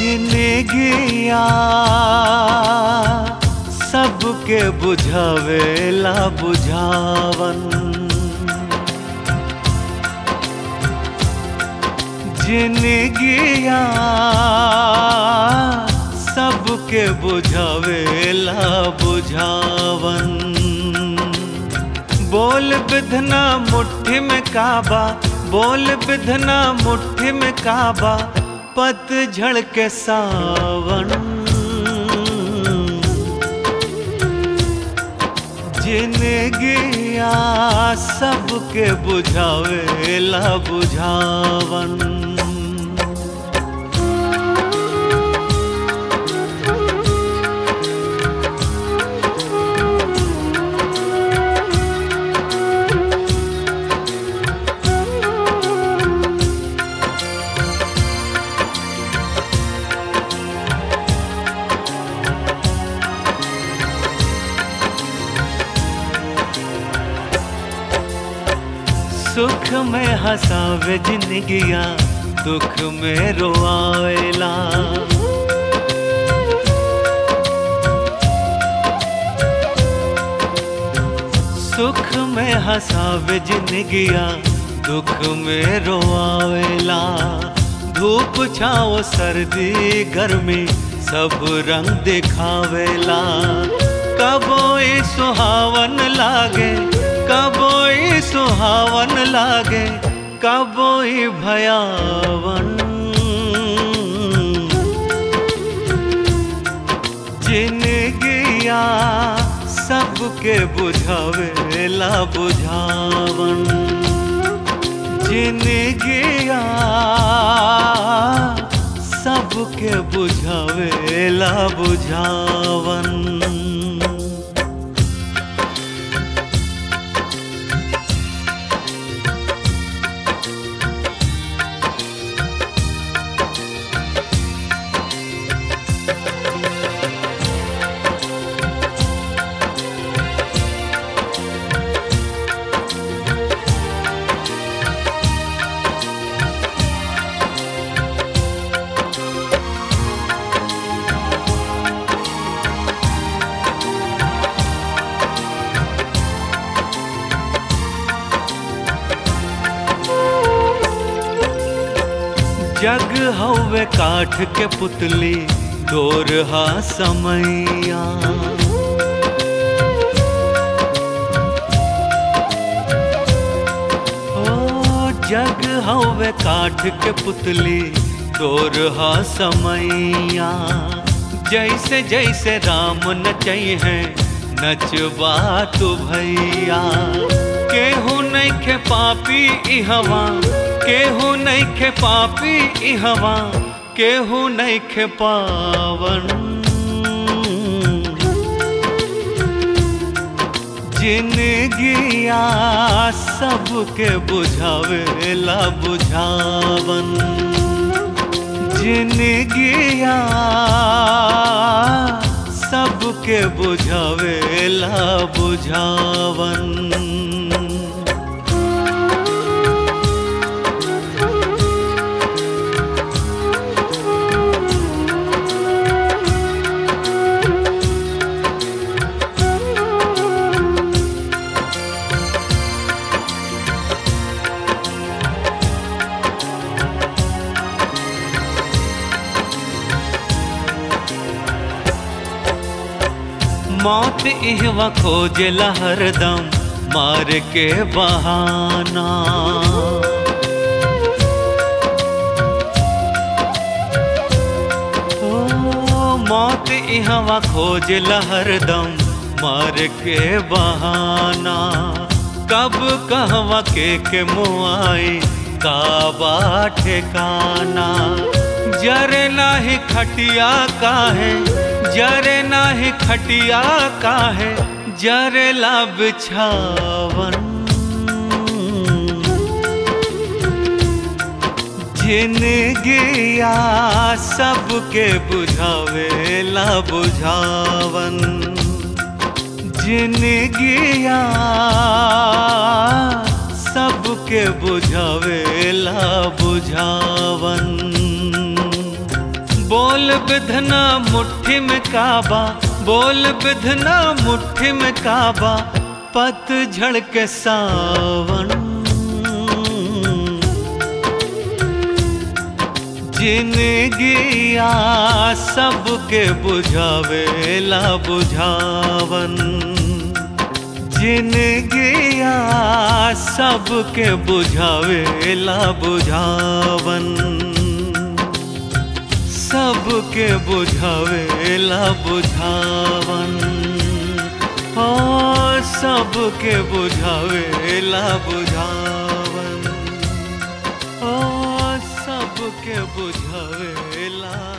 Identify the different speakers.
Speaker 1: जिनगिया सबके बुझावेला बुझावन जिनगिया सबके बुझावेला बुझावन बोल बिधना मुट्ठी में काबा बोल बिधना मुट्ठी में काबा पतझड़ के सावन जिनगिया सबके बुझावेला बुझावन सुख में हंसावे जिंदगिया दुख में रोआवेला सुख में हंसावे जिंदगिया दुख में रोआवेला धूप छाओ सर्दी गर्मी सब रंग दिखावेला कबोई सुहावन लागे कबोई सुहावन लागे कबोई भयावन जिनगिया सबके बुझावेला बुझावन जिनगिया सबके बुझावेला बुझावन जग हवे काठ के पुतली डोरहा समैया ओ जग हवे काठ के पुतली डोरहा समैया जैसे जैसे राम नचई है नचबा तू भैया केहू नहीं खे पापी ई हवा केहू नहीं खे पापी ई हवा केहू नहीं खे पावन जिनगिया सबके बुझावेला बुझावन जिनगिया सबके बुझावेला बुझावन मौत इहवा खोजला हरदम मार के बहाना ओ मौत इहवा खोजला हरदम मार के बहाना कब कहवा के के मुआई काबा ठिकाना जरे नाही खटिया काहे जरे नाही खटिया काहे जरे ला बिछावन जिनगिया सबके बुझावेला बुझावन जिनगिया सबके बुझावेला बुझावन बोल बोल बिधना मुट्ठी में काबा बोल बिधना मुट्ठी में काबा पतझड़ के सावन जिनगिया सबके बुझावेला बुझावन जिनगिया सबके बुझावेला बुझावन सबके बुझावेला बुझावन ओ सबके बुझावेला बुझावन ओ सबके बुझावेला